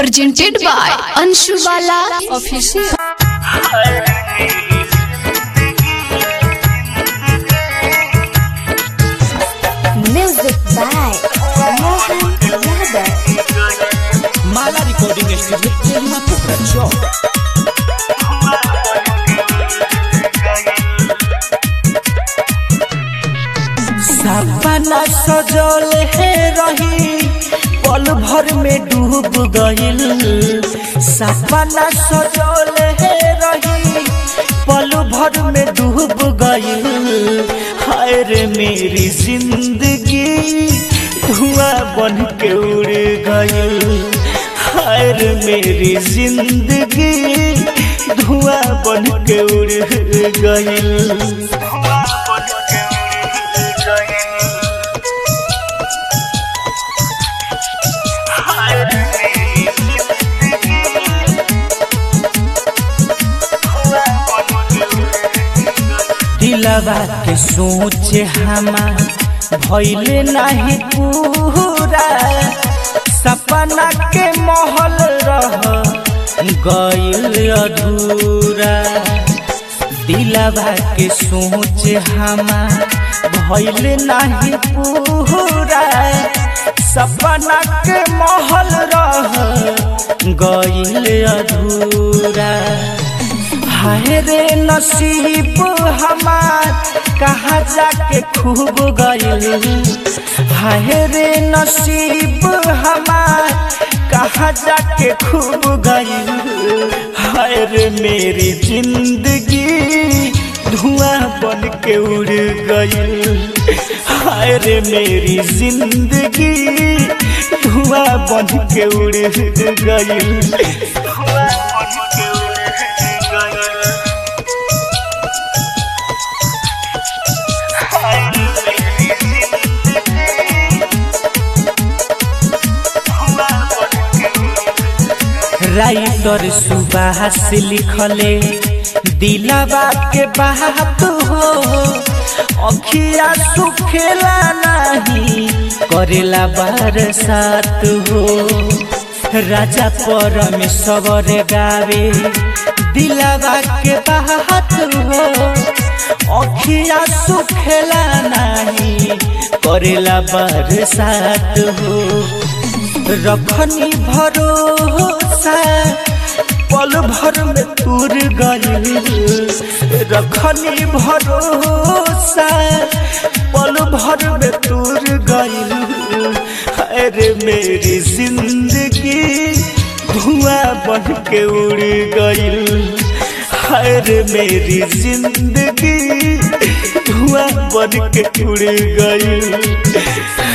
presented by Anshu Bala Official. Music by Mohan Yadav. Mala recording studio Kelua Pokhara चौक सपना सजल है रही पल भर में डूब गइल सपना सजल है रही पल भर में डूब गइल हाय रे मेरी जिंदगी धुआं बन के उड़ गइल हाय रे मेरी जिंदगी धुआं बन के उड़ गइल दिलवा के सोच हमार भइले नाही पूरा सपना के महल रह गइल अधूरा दिलवा के सोच हमार भइले नाही पूरा सपना के महल रह गइल अधूरा हाय रे नसीब हमार कहाँ जाके खूब गइल हाय रे नसीब हमार कहाँ जाके खूब गइल हाय रे मेरी जिंदगी धुआं बन के उड़ गइल हाय रे मेरी जिंदगी धुआं बन के उड़ गइल राइटर सुबास लिखले दिलावा के बात हो अखिया सुखेला नहीं करेला बरसात हो राजा परमेश्वर गावे दिलावा के बात हो अखिया सुखेला नहीं करेला बरसात हो रखनी भरोसा पल भर में तुर गइल रखनी भरोसा पल भर में तुर गइल अरे मेरी जिंदगी धुआं बन के उड़ गइल अरे मेरी जिंदगी धुआं बन के उड़ गइल